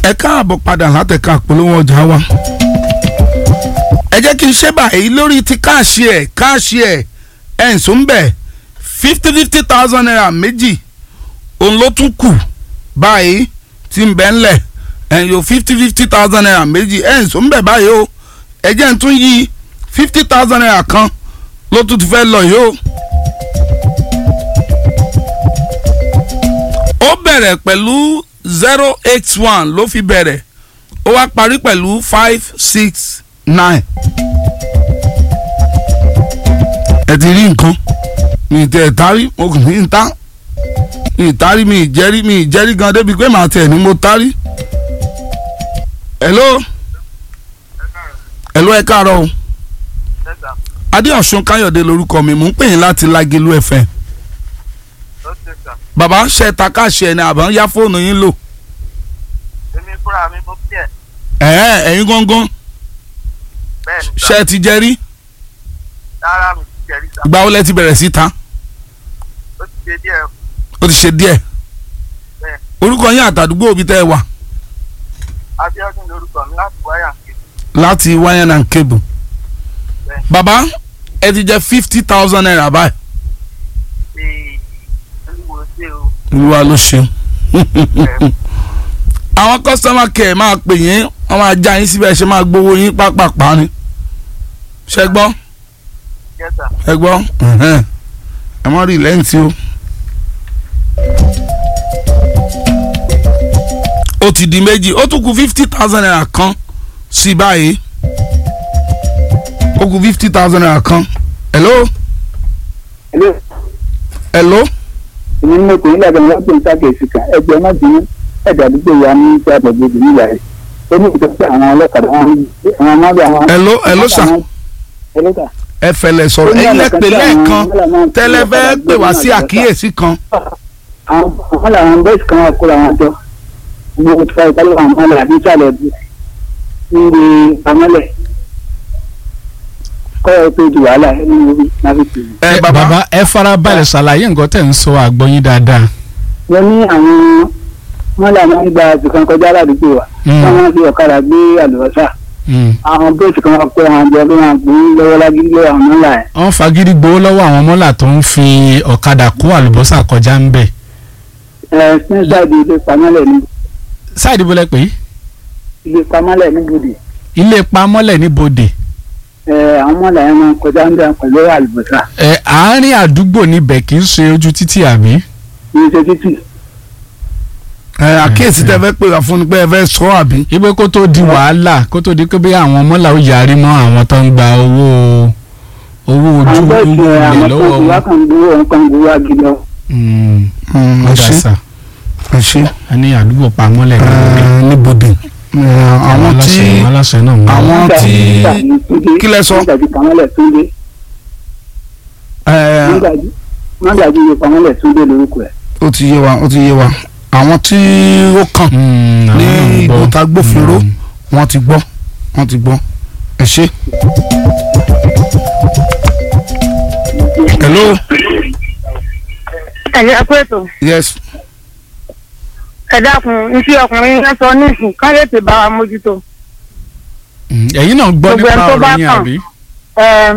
ẹ káàbọ̀ padà látẹ̀ka àpolówó ọjà wa. ẹ jẹ́ kí n ṣe báyìí lórí ti káàṣì ẹ̀ káàṣì ẹ̀ ẹ̀ ń sún bẹ̀ fifty fifty thousand naira méjì òun ló tún kù báyìí tí ń bẹ́ ńlẹ̀ ẹ̀ yóò fifty fifty thousand naira méjì ẹ̀ ń sún bẹ̀ báyìí o ẹ jẹ́ ń tún yí fifty thousand naira kan ló tún ti fẹ́ lọ yìí o. ó bẹ̀rẹ̀ pẹ̀lú zero eight one ló fi bẹ̀rẹ̀ ó wá parí pẹ̀lú five six nine. ẹ ti rí nǹkan mi ì tẹ ẹ tarí mo kàn ní ta mi ì tarí mi ì jẹ́rí mi ì jẹ́rí gan débi pé màá tẹ̀ ní mo tarí. hello hello ẹ káàárọ̀ o adéọ̀sùn káyọ̀dé lórúkọ mi mò ń pè yín láti lágẹ̀lú ẹ̀fẹ̀ bàbá ṣe ta káṣẹ ni àbá ń yá fóònù yín lò. èmi fúnra mi mo bí ẹ. ẹ̀ẹ́ ẹ̀yin gángan bẹ́ẹ̀ ni ṣe ti jẹ rí rárá mi ti jẹ̀rí sá. ìgbà wo lẹ ti bẹ̀rẹ̀ sí ta ó ti ṣe díẹ̀ ó ti ṣe díẹ̀ bẹ́ẹ̀. orúkọ yín àtàdúgbò òbí tẹ́ ẹ wà Abíọ́dún lorúkọ mi láti wáyà ń ké. láti wáyán and cable Bẹ́ẹ̀. bàbá ẹ ti jẹ fifty thousand naira báyìí ṣe olúwo ṣe o. olúwa ló ṣeun Bẹ́ẹ̀. àwọn customer care máa pè yín wọ́n máa já yín síbẹ̀ ṣe máa gbowó yín pápápá ni ṣe gbọ́ Yes, sir. ẹ gbọ́ ẹ̀hẹ́n. ẹ mọ́ rí lẹ́yìn tí o. ó ti di méjì ó tún kù fifty thousand naira kan sí báyìí ó kù fifty thousand naira kan hello Hello, hello èmi ní mo pè é lábẹ́ wọn pè ń sákèsì kan ẹgbẹ́ má bínú ẹ̀dá àdúgbò wa ní ìṣe àbẹ̀gbẹ̀gbẹ̀ nígbà rẹ̀ ó ní ìtọ́jú àwọn ọlọ́kadà wọn àwọn ọmọdé àwọn. hello hello sir Hello, sir. ẹ fẹlẹ sọ̀rọ̀ Ó ní ẹ̀yin lẹ ọ̀nà pè kan tí àwọn lẹ́ẹ̀kan ọlọ́kadà máa ń fi tẹ́lẹ̀ fẹ́ ọ̀kadà pè wá gbé sí náà àkíyèsí kan àwọn àwọn làwọn bẹ́ẹ̀sì kan wà kó làwọn jọ gbogbo tí wọ́n ìpàdé àwọn ọmọlẹ̀ àbí ìsàlẹ̀ bí níbi àmọ́lẹ̀ kọ́ ẹ pé ju wàhálà ẹni orí náà fi pè é. ẹ bàbá bàbá ẹ farabalẹ̀ ṣàlàyé nǹkan tẹ̀ ń sọ àgbọ̀yìn dáadáa. wọ́n ní àwọn wọ́n làwọn ń gba àtìkan kọjá ládùúgbò wa Mm. wọ́n máa ń fi ọ̀kadà gbé àlùbọ́sà Mm. àwọn bóòtù kan wá pé àwọn jọ bí wọn gbé lọ́wọ́ lágídí lọ́wọ́ àwọn ńlá ẹ̀. wọ́n fagídí gbowó lọ́wọ́ àwọn mọ́là tó ń fi ọ̀kadà kó àlùbọ́sà kọjá ń bẹ̀. ẹ sínsàdì ilé pamọ́lẹ̀ ní sáìdì bọ́lẹ̀ pé ilé pamọ́lẹ̀ ní bòdì ilé pamọ́lẹ̀ ní bodè ẹ àwọn mọ́lá yẹn máa ń kọjá ń bẹ̀ pẹ̀lú àlùbọ́sà ẹ àárín àdúgbò níbẹ̀ kì í ṣe ojú títì àbí. ní ṣe títì. ẹ àkíyèsí tẹ́ fẹ́ pè wá fún ni pé ẹ fẹ́ sọ àbí ipe kó tó di wàhálà kó tó di pé bí àwọn mọ́là ó yarí mọ́ àwọn tó ń gba owó owó ojú àwọn bẹ́ẹ̀ owó ṣe àwọn ilẹ̀ tó lọ́wọ́ ti wá wọn. kàn gbowó òun kan gbowó agilọ. Mm, ẹ ọ̀dà ṣe sà ẹ ṣe a ní àdúgbò pamọ́lẹ̀ ní bodè. ẹ níbodè àwọn tí àwọn aláṣẹ náà ń wá. àwọn tí kí lẹ sọ? mọ́gàjì pamọ́lẹ̀ túndé ẹ mọ́gàjì mọ́gàjì ilé pamọ́lẹ̀ túndé lórúkọ ẹ̀. ó ti yé wa ó ti yé wa àwọn tí ó kàn Mm, ní àwọn náà ń gbọ́. ìgbòta gbófinró Mm. wọ́n ti gbọ́ wọ́n ti gbọ́ ẹ ṣe. hello ẹ̀yà pẹ̀tọ̀ yes ẹ dákun iṣẹ́ ọkùnrin yẹn sọ nísìn ká lè tè bá wa mójútó. Mm, ẹ̀yin náà gbọ́ Gbogbo nípa ẹni tó bá ọ̀rọ̀ yín kàn. àbí. Ẹ̀m,